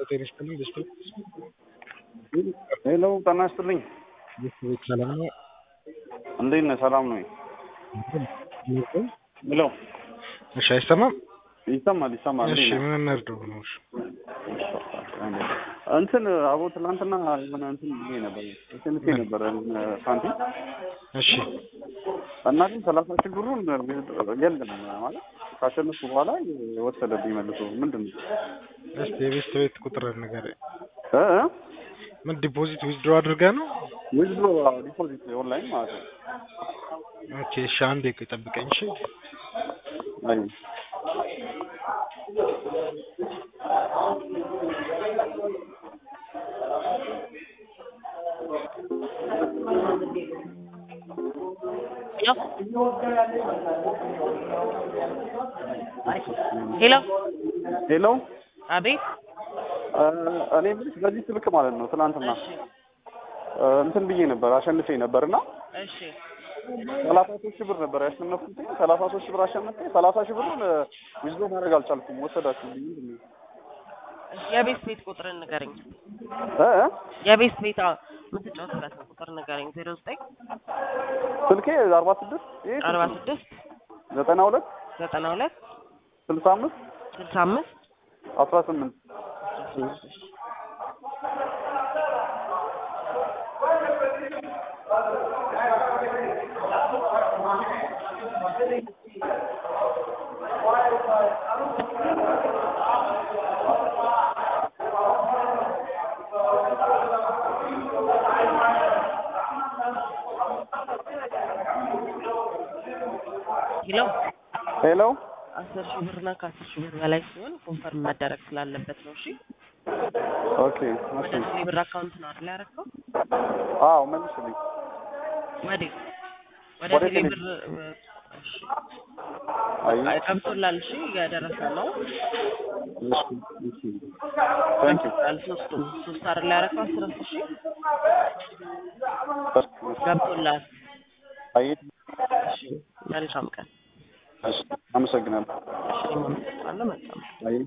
ጤና ይስጥልኝ ደስታ ሄሎ ጤና ይስጥልኝ። ቤት ሰላም ነው? እንዴት ነህ? ሰላም ነው? ሄሎ እሺ፣ አይሰማም? ይሰማል ይሰማል። እሺ፣ እንዴት ነህ? ምን እናድርገው ነው? እሺ፣ እንትን አቦ ትናንትና የሆነ እንትን ብዬ ነበር ስንቴ ነበር ሳንቲም እሺ፣ እና ግን ሰላሳ ሺህ ብሩን የለም ማለት ካሸነፍኩ በኋላ የወሰደብኝ መልሶ ምንድን ነው እስቲ የቤት ቤት ቁጥር ንገረኝ። እ እ? ምን ዲፖዚት ዊዝድሮ አድርገህ ነው? ዊዝድሮ ዲፖዚት ኦንላይን ማለት ነው። ኦኬ፣ እሺ፣ አንዴ ቆይ ጠብቀኝ። እሺ፣ አይ ሄሎ ሄሎ አቤት። እ፣ እኔ የምልሽ በዚህ ስልክ ማለት ነው ትናንትና እሺ እ፣ እንትን ብዬ ነበር አሸንፌ ነበር እና እሺ ሰላሳ ሶስት ሺህ ብር ነበር ያሸነፍኩት። ሰላሳ ሶስት ሺህ ብር አሸነፌ ሰላሳ ሺህ ብሩን ዊዝድሮ ማድረግ አልቻልኩም። ወሰዳችሁብኝ። ምንድን ነው? የቤት ቤት ቁጥር ንገረኝ። እ እ? የቤት ቤት አዎ፣ የምትጫወትበት ነው ቁጥር ንገረኝ። ዜሮ ዘጠኝ ስልኬ አርባ ስድስት ይሄ አርባ ስድስት ዘጠና ሁለት ዘጠና ሁለት ስልሳ አምስት ስልሳ አምስት አስራ ስምንት ሄሎ ሄሎ አስር ሺህ ብርና ከአስር ሺህ ብር በላይ ሲሆን ኮንፈርም መደረግ ስላለበት ነው። እሺ ኦኬ ወደ እሺ ቴሌ ብር አካውንት ነው አይደል ያደረገው? አዎ መልስልኝ ወዴት? ወደ ወደ ቴሌ ቴሌ- ብር እ፣ እሺ አይ አይ፣ ገብቶላል። እሺ እያደረሰ ነው። እሺ እሺ ታንክ ዩ ገብቶላል። ሶስቱም ሶስት አይደል ያደረገው? አስር አስር ሺህ ገብቶላል። አይ እሺ መልካም ቀን። እሺ አመሰግናለሁ እሺ እኔም አመሰግናለሁ። መልካም አይ